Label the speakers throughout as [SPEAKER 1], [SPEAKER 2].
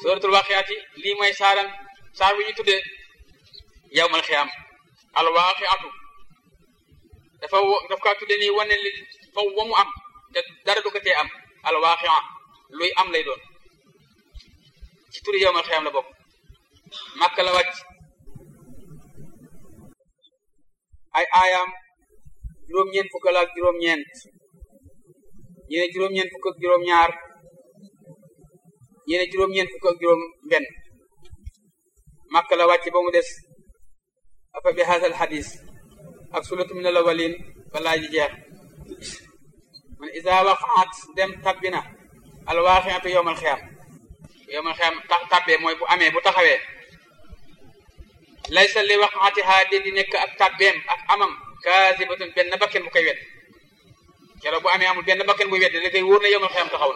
[SPEAKER 1] suratul waqiati lii mooy saaram saar wi ñu tuddee yawmal xiyaam al waqiatu dafa daf kaa tuddee nii wane li faw wa mu am te dara du ko tee am al waqia luy am lay doon ci turi yawmal xiyaam la bokk Makka la wàcc ay aayaam juróom-ñeent fukk la ak juróom-ñeent ñi ne juróom-ñeent fukk ak juróom-ñaar ñi ne juróom-ñeent fukk ak juróom-benn Makka la wàcc ba mu des afa bi haasal xadis ak sulatu min al awalin balaa ji jeex man isa waqaat dem tabbina al waaqiatu yowmal xiyaam yowmal xiyaam tax tabbee mooy bu amee bu taxawee laysa li waqaatiha de di nekk ak tabbeem ak amam kaasibatun benn bakken bu koy wedd keroog bu amee amul benn bakken bu wedd da koy wóor na yowmal xiyaam taxaw na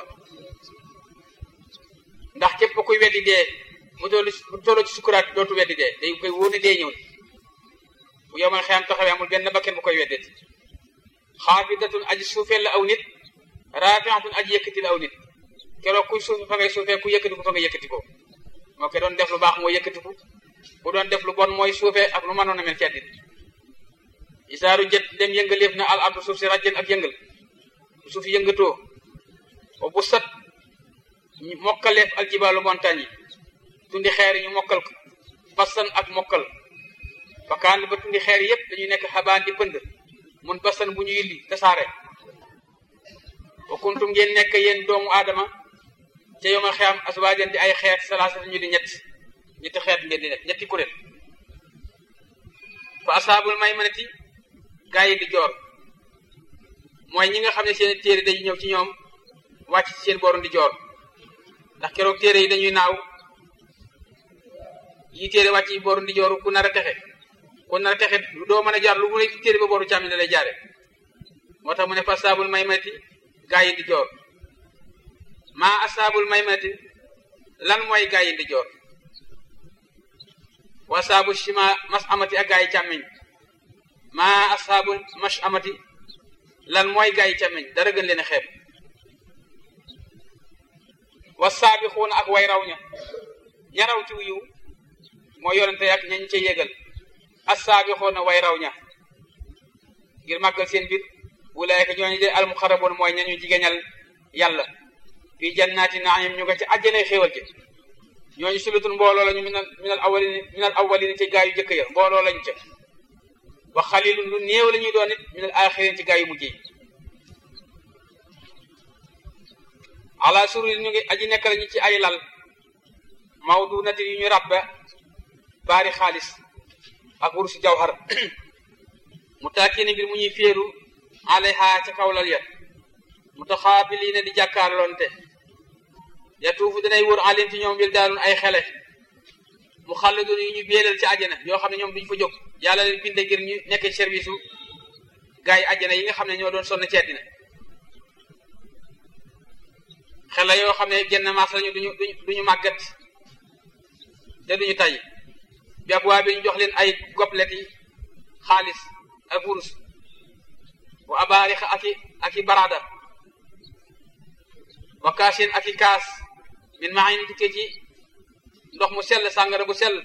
[SPEAKER 1] ndax képp kuy weddi dee mu tollu mu tollu ci sukuraat dootu weddi dee day koy wóor ne dee ñëw bu yowmal xiyaam taxawee amul benn bakken bu koy weddeti xaafidatun aji suufeel la aw nit raafiatun aji yëkkati la aw nit keroog kuy suufe fa ngay suufee ku yëkkati ko fa nga yëkkati ko moo ko doon def lu baax mooy yëkkati ko bu doon def lu bon mooy suufee ak lu mënoon a mel ci àddina isaaru jët dem yëngaleef na al abdu suuf si rajjen ak yëngal bu suuf yëngatoo ba bu sat mokkaleef al jibaalu montagne yi tundi xeer ñu mokkal ko basan ak mokkal fakaan ba tundi xeer yépp dañuy nekk xabaan di pënd mun basan bu ñu yilli tasaare wa kuntum ngeen nekk yéen doomu aadama ca yoma xeam aswaajan di ay xeet salaasata ñu di ñett ñetti xeet ngeen di nekk ñetti kuréel fa asaabul maymanati gaa yi di joor mooy ñi nga xam ne seen téere dañuy ñëw ci ñoom wàcc ci seen booru di joor ndax keroog téere yi dañuy naaw yi téere wàcc yi booru di jooru ku nar a texe ku nar a texe doo mën a jaar lu mu ne téere ba booru càmmi la lay jaare moo tax mu ne fa asaabul maymanati gaa yi di joor maa asaabul maymanati lan mooy gaa yi di joor wa asaabu shima mas amati ak gaa yi càmmiñ maa asaabul mash amati lan mooy gaa yi càmmiñ dara gën leen a xeeb wa saabixuuna ak way raw ña ña raw ci yiw moo yonente ak ñañ ca yégal as saabixuuna way raw ña ngir màggal seen biir wulaayka ñooñu de almuxaraboon mooy ñañu jigéñal yàlla fii jannaati naim ñu nga ci àjjanay xéewal ci ñooñu sulutul mbooloo lañu minal minal awalin minal awalin ci gaa yu jëkk ya mbooloo lañu ca wa xalilun lu néew la ñuy doon it minal axirin ci gaa yu mujj yi ala sururi ñu ngi aji nekk lañu ci ay lal mawdunati yu ñu rabba baari xaalis ak wursu jawhar mu taakini mbir mu ñuy féeru alayha ca kawlal ya mutaxaabiliina di jàkkaarloonte yatuufu danay wër alim ci ñoom bil daalun ay xele mu xalladun yu ñu béelal ci àjjana yoo xam ne ñoom duñu fa jóg yàlla leen binde ngir ñu nekk service u gars yi àjjana yi nga xam ne ñoo doon sonn ci àddina xele yoo xam ne genn maas lañu duñu duñu duñu màggat te duñu tay bi ab waa bi ñu jox leen ay goblet yi xaalis ak wurus wa abaarix ak i ak i barada wa kaasin ak i kaas min maayin tukkee ci ndox mu sell sàngara bu sell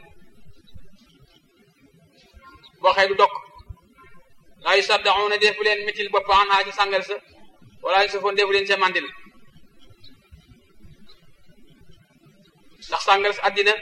[SPEAKER 1] boo xëy du dokk laa yu saddaxuuna defu leen mitil bopp anhaa ci sàngara sa wala yu safoon defu leen ca mandil ndax sàngara sa àddina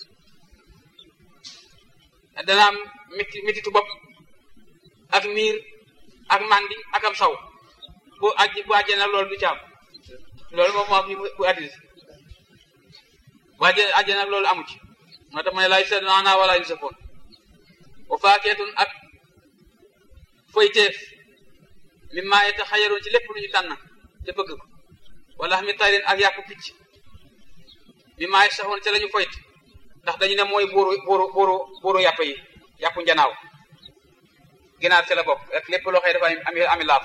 [SPEAKER 1] dana am miti mititu bopp ak miir ak mandi ak am saw bu aj bu àjjee nag loolu du ci am loolu moom moo am bu àddina bu àjjee àjjee nag loolu amu ci moo tax ma ne laa yu saddaxuuna anhaa wala yu safoon wa faakeetun ak foyteef mi maa yeta xayaroon ci lépp lu ñu tànn te bëgg ko wala mi tayrin ak yàpp picc mi maa saxoon ca la ñu foyt ndax dañu ne mooy buuru buuru buuru buuru yàpp yi yàpp njanaaw ginaar ca la bokk rek lépp loo xëy dafa ami ami laaf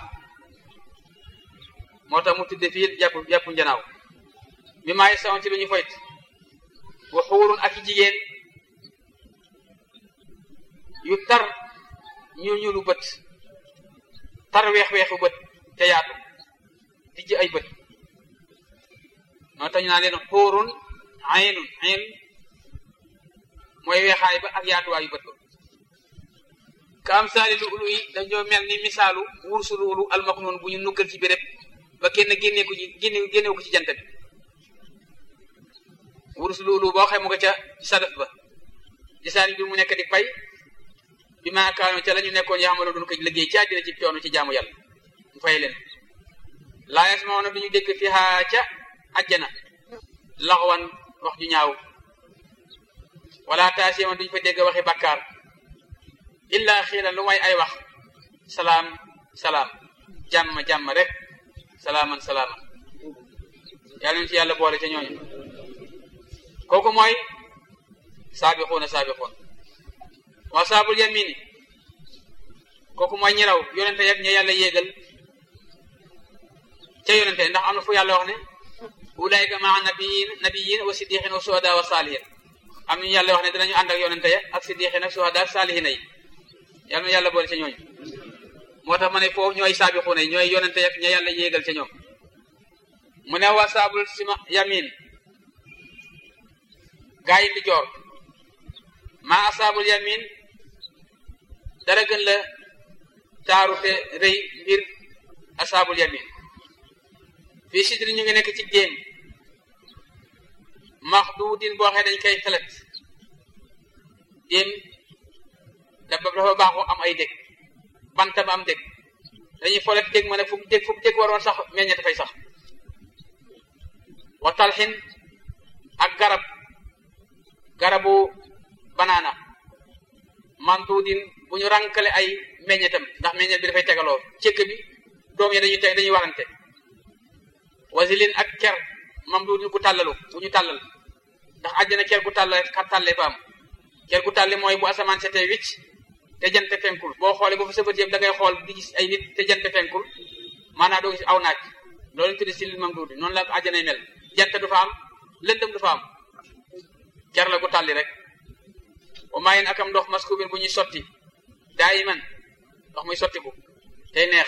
[SPEAKER 1] moo tax mu tudde fii yàpp yàpp njanaaw mi maa saxoon ci lu ñu foyt wa xuurun ak i jigéen yu tar ñu ñuulu bët tar weex-weexu bët te yaatu dijj ay bët noo tax ñu naan leen xuurun aynun ayn mooy weexaay ba ak yaatuwaayu bët ba ka am saali lu ulu yi dañoo mel ni misaalu wursu lu ulu almaknoon bu ñu nuggal ci béréb ba kenn génnee ko ci génne génnewu ko ci jant bi wursu lu ulu boo xam nga ca sadaf ba gisaani bi mu nekk di pay bi maa kaano ca la ñu nekkoon yaamalo doon ko liggéey ci àddina ci coono ci jaamu yàlla mu fay leen laa yasmauna duñu dégg fi haa ca ajjana laxwan wax ju ñaaw wala taasiman duñu fa dégg waxi bakkaar illa xiilan lu may ay wax salaam salaam jàmm jàmm rek salaaman salaaman yàlla ñu ci yàlla boole ca ñooñu kooku mooy saabixuuna saabixuun wa saabul yamini kooku mooy ñi raw yonente yak ña yàlla yéegal ca yonente ndax am na fu yàlla wax ne ulaayka maa nabiyin nabiyin wa siddiqin wa suhada wa saalihin am nañu yàlla wax ne dinañu ànd ak yonente ya ak siddiqin ak suhada ak saalihina yi yàlla na yàlla boole ca ñooñu moo tax ma ne foofu ñooy saabixuuna yi ñooy yonente yak ña yàlla yéegal ca ñoom mu ne wa saabul sima yamin gaa yi di joor maa asaabul yamin dara gën la taaru te rëy mbir asaabul yamin fii sidri ñu ngi nekk ci déem maxduudin boo xee dañ koy xelet déem dafa dafa baaxoo am ay dég banta ba am dég dañuy folet dég ma ne fu mu dég fu mu dég waroon sax meññe dafay sax wa talxin ak garab garabu banaana mantuudin bu ñu rankale ay meññetam ndax meññet bi dafay tegaloo cëkk bi doom yi dañuy teg dañuy warante wasilin ak ker mamduudin ku tàllalu bu ñu tàllal ndax àjjana ker gu tàll ka tàllee fa am ker gu tàlli mooy bu asamaan setee wicc te jant fenkul boo xoolee ba fa sa bët yëpp da ngay xool di gis ay nit te jant fenkul maanaam doo gis aw naaj loolu tuddi silil mamduudi noonu la àjjanay mel jant du fa am lëndëm du fa am ker la gu tàlli rek wa maayin akam ndox maskubin bu ñuy sotti daayiman ndox muy sotti bu tey neex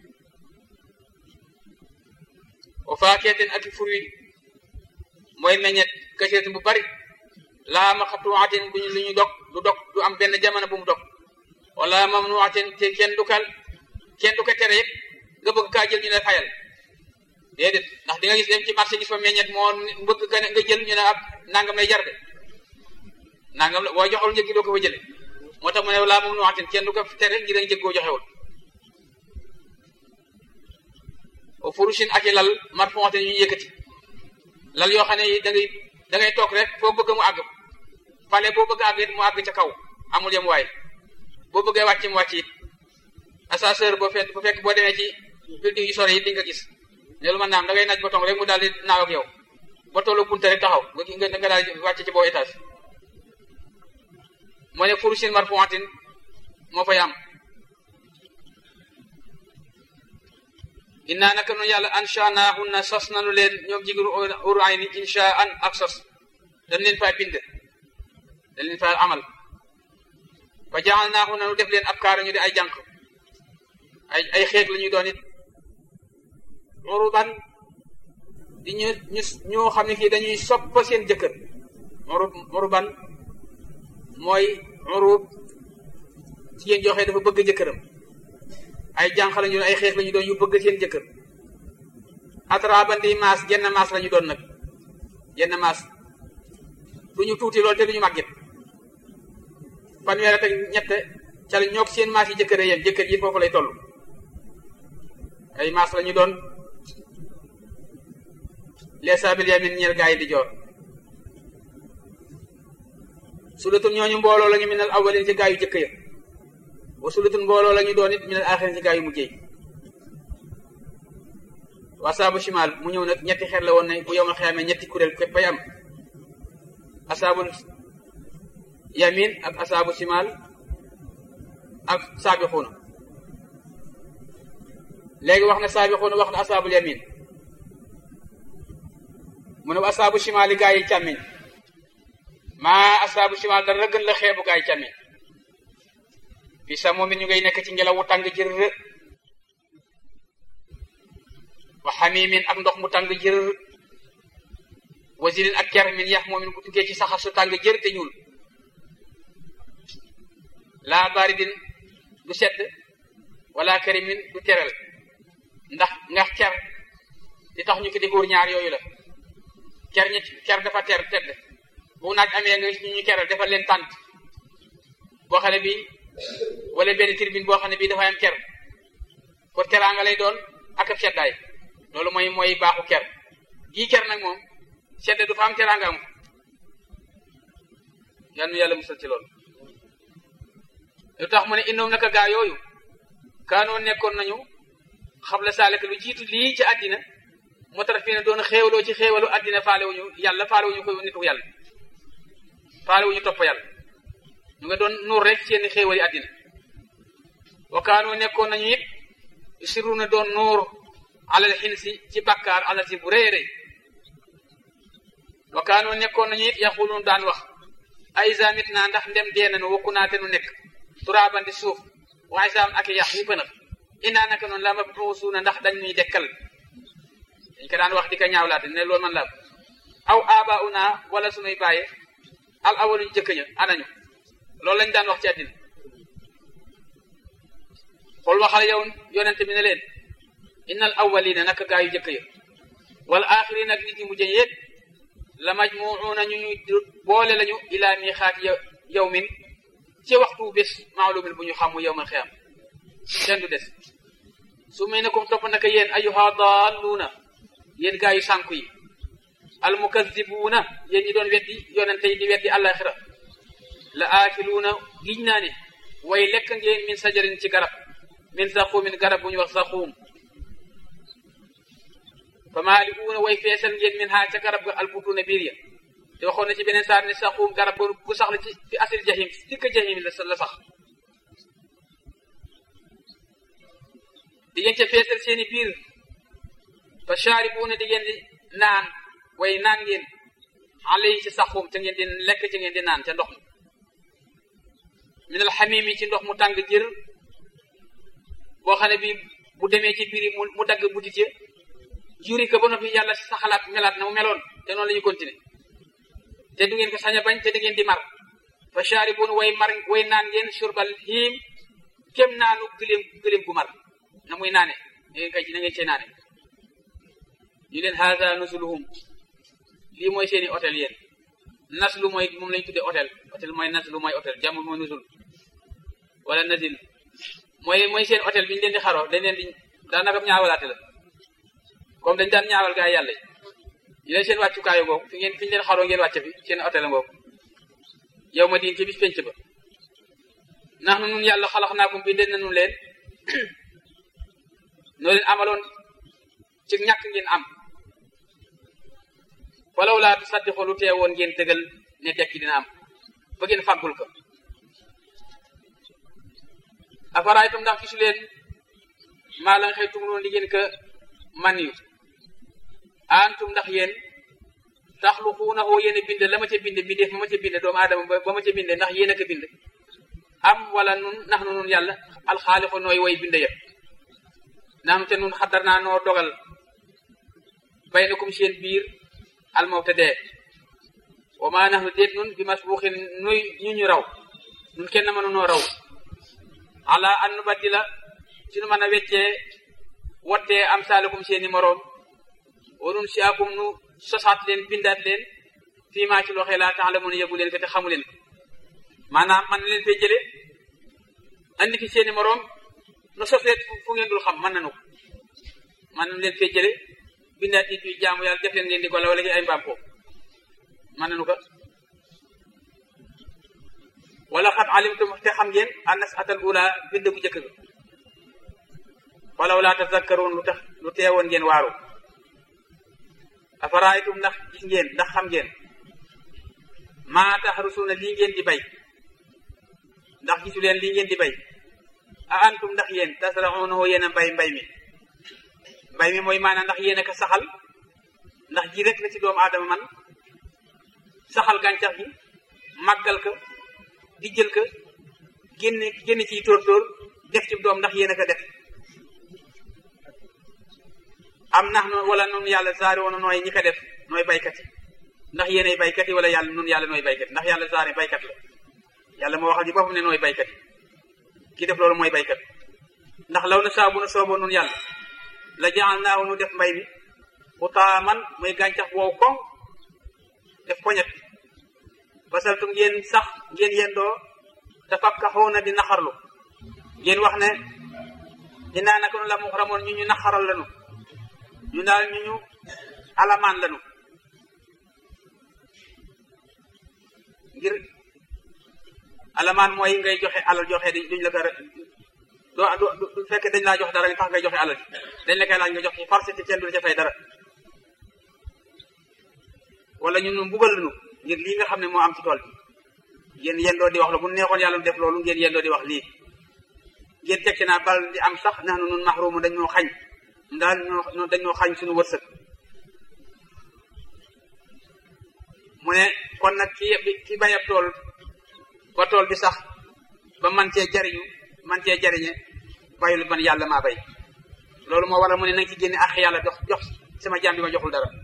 [SPEAKER 1] wa faakeetin ak fruit mooy meññet kaseetin bu bari laa maqtuuatin bu ñu lu ñu dog du dog du am benn jamono bu mu dog wala mamnuatin te kenn du kal kenn du ko tere yëpp nga bëgg kaa jël ñu ne fayal déedéet ndax di nga gis dem ci marché gis fa meññet moo bëgg ka nga jël ñu ne ab nangam lay jar de nangam la boo joxul njëg gi doo ko fa jële moo tax mu ne laa mamnuatin kenn du ko tere ngir njëg goo joxewul o furushin ak i lal marfuatin ñu yëkkati lal yoo xam ne da ngay da ngay toog rek foo bëgg mu àgg fale boo bëgg àgg it mu àgg ca kaw amul yem waay boo bëggee wàcc mu wàcc it ascenseur boo fekk bu fekk boo demee ci building yu sore yi di nga gis loolu man naam da ngay naaj ba tong rek mu daal di naaw ak yow ba tollu bunte rek taxaw nga nga daal di wàcc ci boo étage moo ne furushin marfuatin moo fay am innaa naka noonu yàlla anshaanaahunna sos nanu leen ñoom jigéenu uru ay ni insha an ak sos dañ leen faa bind dañ leen faa amal fa jaalnaahunna nu def leen ab kaara ñu di ay jànq ay ay xeet la ñuy doon it uruban di ñu ñu ñoo xam ne kii dañuy soppa seen jëkkër urub uruban mooy urub jigéen joxe dafa bëgg jëkkëram ay jànq lañu doon ay xeex lañu doon yu bëgg seen jëkkër atrabandi maas genn maas lañu doon nag genn maas du ñu tuuti lool te du ñu màgget fanweer ak ñett ca la ñoog seen maas yi jëkkër yéen jëkkër yi foofu lay toll ay maas lañu doon leesaabil yamin ñeel gaa yi di joor sulatun ñooñu mbooloo lañu minal awwalin ci gaa yu jëkk ya wa sulatun mbooloo lañu doon it minal axirin ci gaa yu mujjee wasaabu shimal mu ñëw nag ñetti xeet la woon ne bu yowmal xiyaamee ñetti kuréel képp ay am asaabul yamin ak asaabu shimal ak saabixuuna léegi wax na saabixuuna wax na asaabul yamin mu ne asaabu shimal yi gaa yi càmmiñ maa asaabu shimal dara gën la xeebu gaa yi càmmiñ fi sa moom it ñu ngay nekk ci ngelaw wu tàng jër wa xamimin ak ndox mu tàng jër wasilin ak ker min yax moomin ku tukkee ci saxar su tàng jër te ñuul laa baridin du sedd wala karimin du teral ndax ndax ker li tax ñu ko di góor ñaar yooyu la ker ñi ker dafa ter tedd bu naaj amee nga ñu ñu keral defal leen tànt boo xam ne bi wala benn tribune boo xam ne bii dafa am ker pour teraanga lay doon ak ab seddaay loolu mooy mooy baaxu ker gii ker nag moom sedd du fa am teraanga am yal na yàlla musal ci loolu lu tax mu ne indoom naka gaa yooyu kaanoo nekkoon nañu xabla saalika lu jiitu lii ci àddina moo tax fii ne doon xéewaloo ci xéewalu àddina faalewuñu yàlla faalewuñu ko nitu yàlla faalewuñu topp yàlla ñu nga doon nuur rek seeni xéewali àddina wa kaanoo nekkoon nañu it siru na doon nuur alal xinsi ci bakkaar alal si bu rëy rëy wa kaanoo nekkoon nañu it yaxuluun daan wax ay zamit naa ndax ndem dee nañu wokku naa te nu nekk turaaban di suuf waaye saam ak yax yi pënëf inaa naka noonu la ma suuna ndax dañ ñuy dekkal dañ ko daan wax di ko ñaawlaate ne loolu man la aw aaba una wala sunuy bàyye al awaluñ jëkk ña anañu loolu lañ daan wax ci àddina xool waxal yow yonente bi ne leen innal awwalina naka gaa yu jëkk ya wal axirina ak nit ñi mujjë yéet la majmuuna ñu ñu boole lañu ilaa miixaat yawmin ci waxtu bés maalumin bu ñu xam mu yowmal xiyam kenn du des su may nekum topp naka yéen ayyuha daalluuna yéen gaa yu sànku yi almukazibuuna yéen ñi doon weddi yonente yi di weddi àllaxira la aakiluuna giñ naa ne way lekk ngeen min sajarin ci garab min saquumin garab bu ñu wax saquum fa maaliuuna way feesal ngeen min haa ca garab ga albutuuna biir ya te waxoon na ci beneen saar ne saquum garab bu sax la ci fi asil jahim dikk jahim la la sax di ngeen ca feesal seeni biir fa shaaribuuna di ngeen di naan way naan ngeen alay ci saquum ca ngeen di lekk ca ngeen di naan ca ndox mi min alxamim yi ci ndox mu tàng jër boo xam ne bi bu demee ci biir mu mu dagg butit ya juri ko ba noppi yàlla saxalaat melaat na mu meloon te noonu la ñu continuer te du ngeen ko sañ a bañ te da ngeen di mar fa shaaribuun way mar way naan ngeen surbal hiim kem naanu gëléem gëléem gu mar na muy naane na ngeen kay na ngeen cee naane ñu leen haza nuzuluhum lii mooy seeni hôtel yéen naslu mooy moom lañ tuddee hôtel hôtel mooy naslu mooy hôtel jàmm mooy nuzul wala nazil mooy mooy seen hôtel bi ñu leen di xaroo dañ leen di daanaka ñaawalaate la comme dañ daan ñaawal gaa yàlla yi leen seen wàccukaayu googu fi ngeen fi ñu leen xaroo ngeen wàcce fi seen hôtel ngoogu yow ma diin ci bis penc ba ndax nu nun yàlla xalax naa ko bindee nañu leen noo leen amaloon ci ñàkk ngeen am walaw laa tusaddiqu lu teewoon ngeen dëggal ne dekki dina am ba ngeen fàggul ko afaraaytum ndax gisu leen maa la nga xëy tumloon li ngeen ko man yu antum ndax yéen taxluquunahu yéen a bind la ma ca bind bindeef ma ma ca bind doomu aadama ba ma ca bind ndax yéen a ko bind am wala nun nax nu nun yàlla alxaaliqu nooy way bind yëpp nax nu te nun xaddar naa noo dogal baynakum seen biir almawta dee wa maa nax nu déet nun bi masbuuxin nuy ñu ñu raw nun kenn mënu noo raw ala an nu baddila ci nu mën a weccee wottee am saalakum seeni moroom wanun si akum nu sosaat leen bindaat leen fii maa ci loxee laa tax la mun a yëgu leen ko te xamu leen maanaam man leen fee jële andi fi seeni moroom nu sos leen fu ngeen dul xam mën nanu ko man leen fee jële bindaat nit ñuy jaamu yàlla def leen ngeen di ko la wala ay mbaam ko mën nanu ko wala xat alimtum te xam ngeen annas atal ula bind bu njëkk ga walaw laa tazakkaroon lu tax lu teewoon ngeen waaru afaraaytum ndax gis ngeen ndax xam ngeen maa taxrusuuna lii ngeen di bay ndax gisu leen lii ngeen di bay a antum ndax yéen tasraunahu yéen a mbay mbay mi mbay mi mooy maanaam ndax yéen a ko saxal ndax ji rek la ci doomu aadama man saxal gàncax gi màggal ko di jël ko génne génne ciy tóor tóor def ci doom ndax yéen a ko def am nax noonu wala noonu yàlla saari woon nooy ñi ko def nooy baykat yi ndax yéenay baykat yi wala yàlla nun yàlla nooy baykat ndax yàlla saane baykat la yàlla moo waxal ci boppam ne nooy baykat yi ki def loolu mooy baykat ndax law na saabu na sooboo nun yàlla la jaal naahu nu def mbay mi xutaaman muy gàncax wow koŋ def poñet basaltum ngeen sax ngeen yendoo te fakkaxoona di naxarlu ngeen wax ne dinaa naka nu la mu xaramoon ñu ñu naxaral lanu ñu daal ñu ñu alamaan lanu ngir alamaan mooy ngay joxe alal joxe duñ la ko doo du fekkee dañ laa jox dara li tax ngay joxe alal dañ la koy laaj nga jox ci farce ci kenn du la ca fay dara wala ñun ñu mbugal lanu ngir lii nga xam ne moo am ci tool bi ngeen yendoo di wax la bu neexoon yàlla def loolu ngeen yendoo di wax lii ngeen teg ci naa bal di am sax nax na nun maxruumu dañ ñoo xañ daal ñoo dañ ñoo xañ suñu wërsëg mu ne kon nag ki ki bay ab tool ba tool bi sax ba man cee jariñu man cee jariñe bayul man yàlla maa bay loolu moo waral mu ne nanga ci génne ak yàlla jox jox sama jaam bi ma joxul dara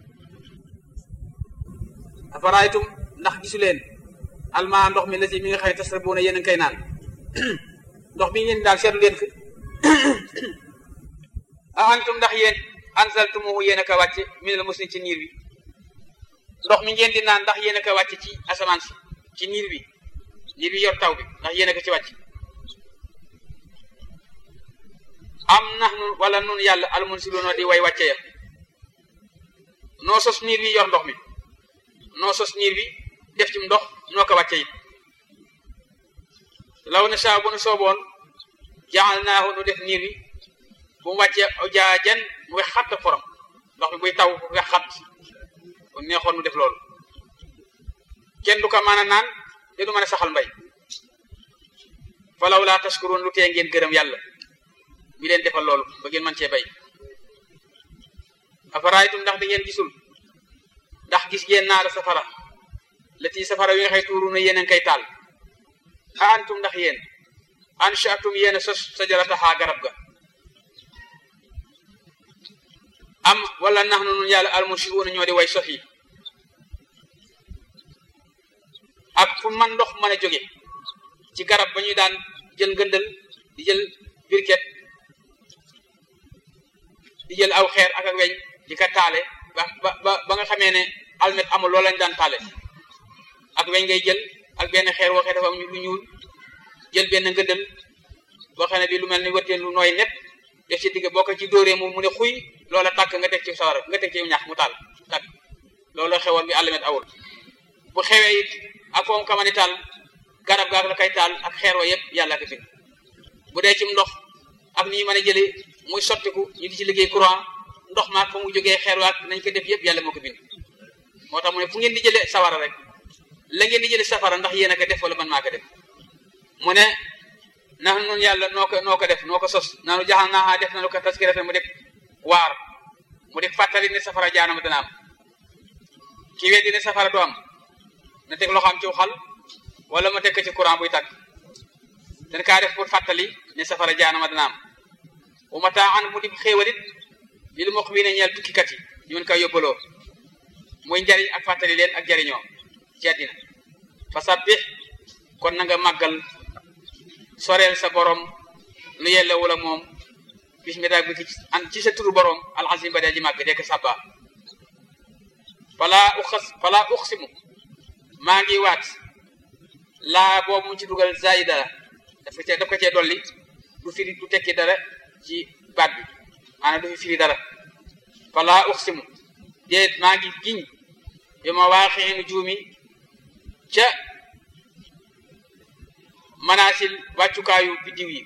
[SPEAKER 1] afaraytum ndax gisu leen almaa ndox mi la si mi nga xam ne tasrabuuna yéen a ngi koy naan ndox bi ngeen daal seetlu leen fi a antum ndax yéen anzaltumuhu yéen a ko wàcce minal musni ci niir bi ndox mi ngeen di naan ndax yéen a ko wàcce ci asamaan si ci niir bi niir bi yor taw bi ndax yéen a ko ci wàcc am nax nun wala nun yàlla almunsiluuna di way wàcce ya noo sos niir bi yor ndox mi noo sos niir bi def ci ndox noo ko wàcce it law na saa bu nu sooboon jaxal naahu nu def niir bi bu mu wàccee jaajan mu wex xatt forom ndox mi buy taw wex xatt bu neexoon mu def loolu kenn du ko mën a naan te du mën a saxal mbay falaw laa taskuroon lu tee ngeen gërëm yàlla mi leen defal loolu ba ngeen mën cee bay afaraaytum ndax da ngeen gisul ndax gis ngeen naara safara lati safara wi nga xëy tuuru na yéen a ngi koy taal a antum ndax yéen anshaatum yéen a sos sajaratahaa garab ga am wala nax nu nun yàlla almunsiuuna ñoo di way sos yi ak fu man ndox mën a jóge ci garab ba ñuy daan jël ngëndal di jël birket di jël aw xeer ak ak weñ di ko taale ba ba ba nga xamee ne almet amul loolu lañ daan taale ak weñ ngay jël ak benn xeer waxee dafa am lu ñuul jël benn ngëndal boo xam ne bi lu mel ni wëtteen lu nooy nepp def ci digg boo ko ci dóoree mu mu ne xuy loola tàkk nga teg ci sawara nga teg ci ñax mu taal tàkk loolu xewoon bi almet awul bu xewee it ak foom kamani taal garab gaak la kay taal ak xeer wa yëpp yàlla ko bind bu dee ci ndox ak ni ñu mën a jëlee muy sottiku ñu di ci liggéey courant ndox maak fa mu jógee xeer waak nañ ko def yëpp yàlla moo ko bind moo tax mu ne fu ngeen di jëlee sawara rek la ngeen di jëlee safara ndax yéen a ko def wala man maa ko def mu ne ndax nun yàlla noo ko noo ko def noo ko sos nanu jaxal naaxaa def nanu ko taskiratan mu def waar mu def fàttali ne safara jaanama dana am ki weddi ne safara du am na teg loxoom ci xal wala ma teg ko ci courant buy tàkk dañ kaa def pour fàttali ne safara jaanama dana am bu ma taa an mu di xéewalit li lu mokk wi ne ñeel tukkikat yi ñu mën koy yóbbaloo muy njariñ ak fàttali leen ak jariñoo ci àddina fa sabbih kon na nga màggal soreel sa borom lu yellewul ak moom bismi rabbika an ci sa turu borom alxasim ba dee ji màgg dekk sabba falaa uxas falaa uxsimu maa ngi waat laa boobu mu ci dugal zaida la dafa cee daf ko cee dolli du firi du tekki dara ci baat bi maanaam du fi firi dara falaa uxsimu déet maa ngi giñ bi ma waaxee nu juumi ca manaasil wàccukaayu biddiw yi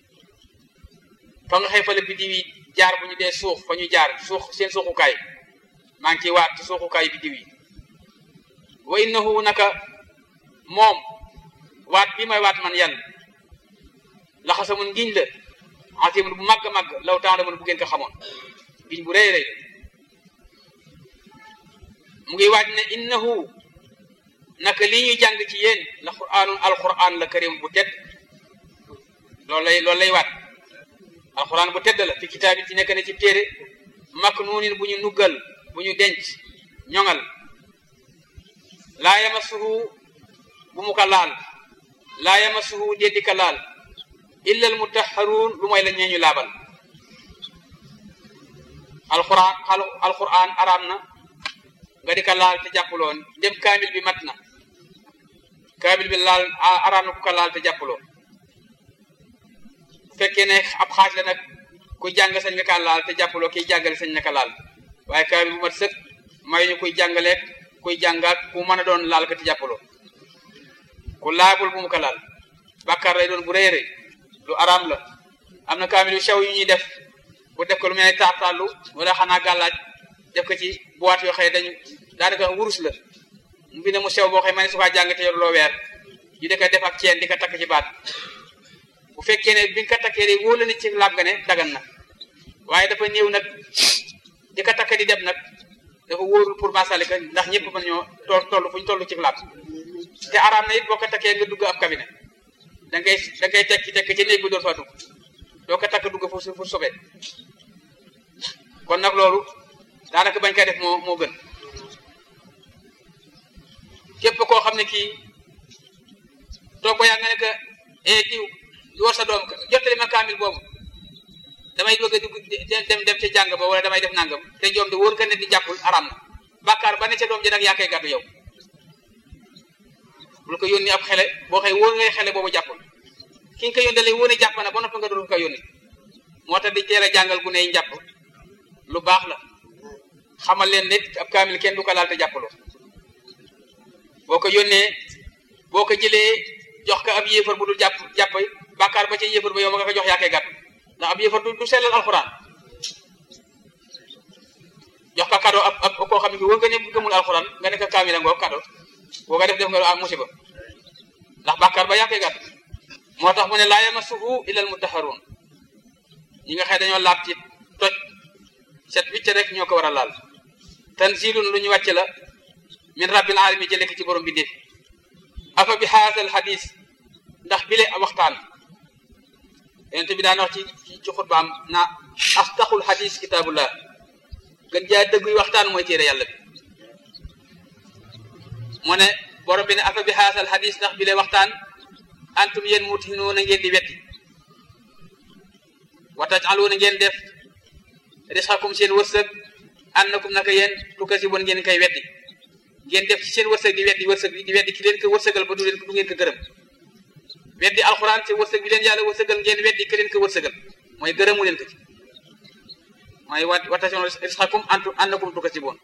[SPEAKER 1] fa nga xëy fa la biddiw yi jaar bu ñu dee suux fa ñu jaar suux seen suuxukaay maa ngi ciy waat ci suuxukaayu biddiw yi wa innahu naka moom waat bi may waat man yàlla laxasa mun ngiñ la asimun bu màgg màgg law taala mun bu ngeen ko xamoon ngiñ bu rëy rëy mu ngi waat ne innahu naka lii ñuy jàng ci yéen la quraanun alquran la karim bu tedd loolu lay loolu lay waat alquran bu tedd la fi kitaabin ci nekk na ci téere maknuunin bu ñu nuggal bu ñu denc ñoŋal laa yamassuhu bu mu ko laal laa yamassuhu déeddi ka laal illa al mutahharuun lu mooy la ñeeñu laabal alquran alquran araam na nga di ko laal te jàppuloo dem kaamil bi mat na kaamil bi laal araam na ku ko laal te jàppuloo bu fekkee ne ab xaaj la nag kuy jàng sañ nga kaa laal te jàppaloo kiy jàngale sañ na ka laal waaye kaamil bu mat sëkk may ñu kuy jàngaleeg kuy jàngaat ku mën a doon laal ka te jàppaloo ku laabul bu mu ko laal bàkkaar lay doon bu rëy rëy lu araam la am na kaamil yu sew yu ñuy def bu def ko lu mel ne taataalu wala xanaa gàllaaj def ko ci boîte yoo xëy dañu daanaka wurus la mu bi ne mu sew boo xëy ma ne su kaa jàng te yor loo weer ñu di ko def ak ceen di ko takk ci baat bu fekkee ne bi nga ko takkee de wóor la nit ci laab nga ne dagan na waaye dafa néew nag di ko takk di dem nag dafa wóorul pour masalika ndax ñëpp mën ñoo toll toll fu ñu toll ci laab te araam na it boo ko takkee nga dugg ab cabinet da ngay da ngay tekki tekki ci néeg bi door faa dugg doo ko takk dugg pour pour sobee kon nag loolu daanaka bañ koy def moo moo gën képp koo xam ne kii toog ba yaa nga ne que eh diw war sa doom jottali ma kaamil boobu damay bëgg a dugg dem dem ca jàng ba wala damay def nangam te joom de wóor ka ne di jàppul aram na bàkkaar ba ne ca doom ji nag yaa koy gàddu yow bul ko yónni ab xele boo xëy wóor ngay xele boobu jàppul ki nga ko yónni lay wóone jàpp na ba noppi nga doon ko yónni moo tax di teel a jàngal gu ney njàpp lu baax la xamal leen nit ab kaamil kenn du ko laal te jàppaloo boo ko yónnee boo ko jëlee jox ko ab yéefar bu dul jàpp jàpp bàkkaar ba ca yéefar ba yow ma nga ko jox yaa koy gàtt ndax ab yéefar du du sellal alxuraan jox ko kado ab ab koo xam ne wër nga ne gëmul alxuraan nga ne ko kaamil ngoo kado boo ko def def nga am musiba ndax bàkkaar ba yaa koy gàtt moo tax mu ne laa yamassuhu illal mutahharuun ñi nga xëy dañoo laab ci toj set wicc rek ñoo ko war a laal tanzilun lu ñu wàcc la min rabbil alamin jële ko ci borom bi def afa bi haasal hadis ndax bile waxtaan yonent bi daan wax ci ci xutbaam na asdaqul hadis kitabullah gën jaa dëgguy waxtaan mooy téere yàlla bi mu ne borom bi ne afa bi haasal hadis ndax bile waxtaan antum yéen mutinuuna ngeen di wetti wa tajaluuna ngeen def risqakum seen wërsëg annakum naka yéen tukasiboon ngeen koy weddi ngeen def ci seen wërsëg di weddi wërsëg bi di weddi ki leen ko wërsëgal ba du leen du ngeen ko gërëm weddi alxuraan ci wërsëg bi leen yàlla wërsëgal ngeen weddi ki leen ko wërsëgal mooy gërëmu leen ko ci mooy wa watasion risqakum antu annakum tukasiboon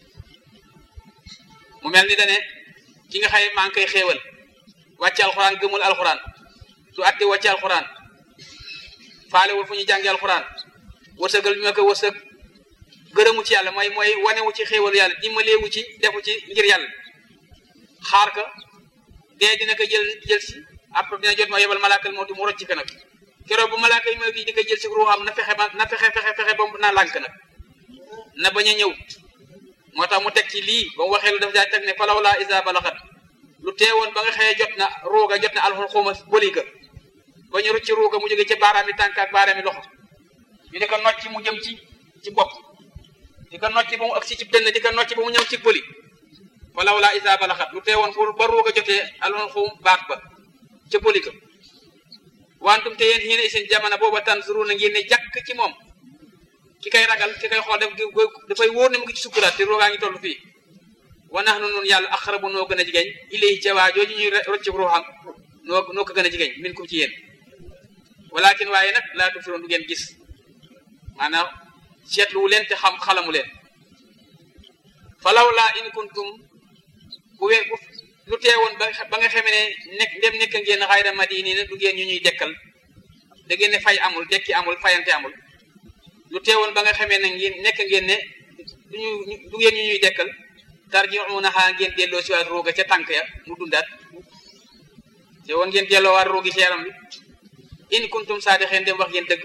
[SPEAKER 1] mu mel ni dane ki nga xay maa ngi koy xéewal wàcce alxuraan gëmul alxuraan du atte wàcce alxuraan faalewul fu ñu jàngi alxuraan wërsëgal ñu ma ko wërsëg gërëmu ci yàlla mooy mooy wanewu ci xéewalu yàlla dimbaleewu ci defu ci ngir yàlla xaar ka dee dina ko jël jël si après dina jot ma yebal malaakal moo di mu rocc ko nag keroog bu malaaka yi ñëw di ko jël si ruuxam na fexe ba na fexe fexe fexe ba naa lànk nag na bañ a ñëw moo tax mu teg ci lii ba mu waxee lu daf daa teg ne falaw laa isa balaxat lu teewoon ba nga xëyee jot na ruuga jot na alxul xuuma bëli ka ba ñu rucc ruuga mu jóge ca baaraami tànk ak baaraami loxo ñu di ko nocc mu jëm ci ci bopp di ko nocc ba mu agsi ci dënn di ko nocc ba mu ñëw ci bëli falaw laa isa balaxat lu teewoon pour ba ruuga jotee alxul xuum baat ba ca bëli ka wantum te yéen xiine seen jamono booba tanzuru na ngeen ne jàkk ci moom ki kay ragal ki kay xool daf dafay wóor ne mu ngi ci sukkuraat te roogaa ngi toll fii wa nax nu nun yàlla aqrabu noo gën a jigéen ilay ca waa jooju ñuy rocc ruuxam noo noo ko gën a jigéen min kum ci yéen walakin waaye nag laa tubsiroon du ngeen gis maanaam seetluwu leen te xam xalamu leen falaw laa in kuntum bu we bu lu teewoon ba ba nga xamee ne nekk ndem nekk ngeen xayra madini ne du ngeen ñu ñuy dekkal da ngeen ne fay amul dekki amul fayante amul lu teewoon ba nga xamee ne ngeen nekk ngeen ne duñu du ngeen ñu ñuy dekkal tarjiunaha ngeen delloo si waat rooga ca tànk ya mu dundaat te woon ngeen delloo waat roogi ci yaram bi in kuntum saadixeen dem wax ngeen dëgg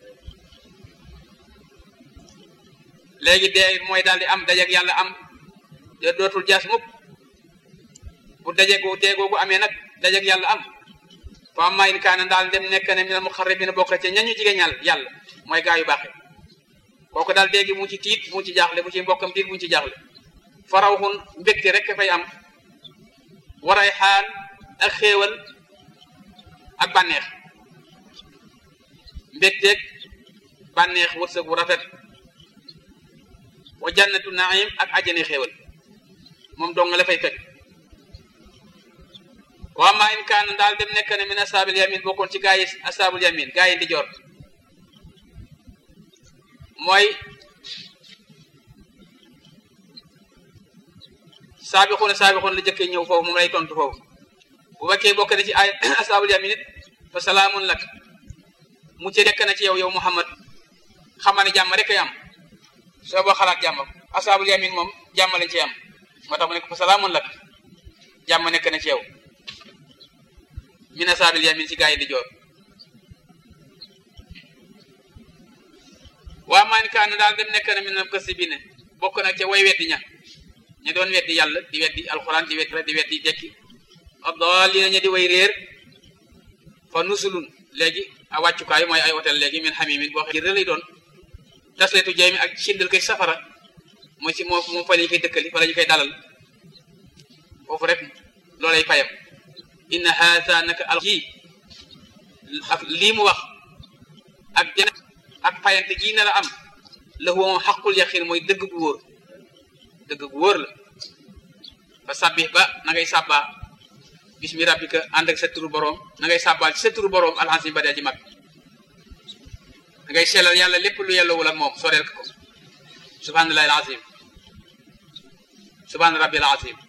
[SPEAKER 1] léegi dee mooy daal di am dajeg yàlla am de dootul jaas mukk bu dajegu dee googu amee nag dajeg yàlla am fa amma in kaana daal dem nekk ne minal muqarrabina bokk ca ñañu jigéen ñal yàlla mooy gaa yu baaxe kooku daal déegi mu ci tiit mu ci jaaxle mu ci mbokkam tiit mu ci jaaxle farawxun mbégte rek fay am waray xaan ak xéewal ak bànneex mbégteeg bànneex wërsëg bu rafet wa jannatu naim ak ajjane xéewal moom dong nga la fay fekk waa maa in kaan daal dem nekk ne min asaabil yamin bokkoon ci gaa yi asaabul yamin gaa yi di jor mooy saabixuuna saabixuuna la jëkkee ñëw foofu moom lay tontu foofu bu fekkee bokk na ci ay asaabul yamin it fa salaamun lak mu ci nekk na ci yow yow Muhammad xamaa ne jàmm rek ay am soo boo xalaat jàmm asaabul yamin moom jàmm lañ ci am moo tax mu nekk fa salaamun lak jàmm nekk na ci yow min asaabil yamin ci gaa yi di joor waa maan kaan daal dem nekk na min na kësi bi ne bokk na ca way weddi ña ña doon weddi yàlla di weddi alxuraan di weddi di weddi dekki addaalina ña di way réer fa nusulun léegi a wàccukaay mooy ay hôtel léegi min xamimin boo xam ne lay doon tasletu jay mi ak sindal koy safara mooy ci moo moom fa lañu koy dëkkali fa la ñu koy dalal foofu rek loolay payam inna haata naka al ji ak lii mu wax ak jana ak payante ji nar a am la huwa moom xaqul yaqin mooy dëgg gu wóor dëgg gu wóor la fa sabbih ba na ngay sàbbaa bismi rabbika ànd ak sa turu boroom na ngay sàbbaal ci sa turu boroom alxasim ba dee ji mag da ngay sellal yàlla lépp lu yellowul ak moom soreel ko subhanallahi alazim subhana rabbil azim